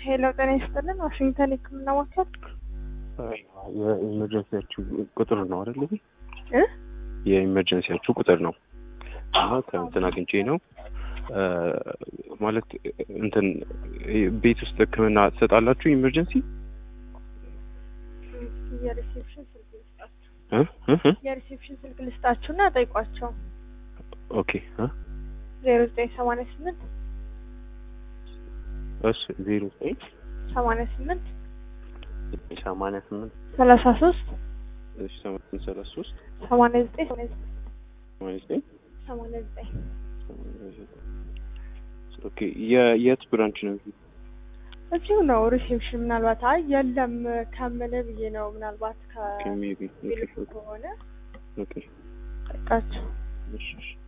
ሄሎ ጤና ይስጥልን። ዋሽንግተን የህክምና ማዕከል የኢመርጀንሲያችሁ ቁጥር ነው አይደል? ይሄ እ የኢመርጀንሲያችሁ ቁጥር ነው እና ከእንትን አግኝቼ ነው እ ማለት እንትን ቤት ውስጥ ህክምና ትሰጣላችሁ? ኢመርጀንሲ የሪሴፕሽን ስልክ ልስጣችሁ እ እ እ የሪሴፕሽን ስልክ ልስጣችሁና ጠይቋቸው። ኦኬ እ ዜሮ ዘጠኝ ሰማንያ ስምንት እሺ ዜሮ ዘጠኝ ሰማንያ ስምንት ሰማንያ ስምንት ሰላሳ ሶስት እሺ ሰማንያ ስምንት ሰላሳ ሶስት ሰማንያ ዘጠኝ ሰማንያ ዘጠኝ ሰማንያ ዘጠኝ ሰማንያ ዘጠኝ ኦኬ የ- የት ብራንች ነው? እዚሁ ነው ሪሴፕሽን። ምናልባት አይ የለም ከምልህ ብዬ ነው። ምናልባት ከሜቢ ከሚልኩ ከሆነ ኦኬ ጠይቃቸው። እሺ እሺ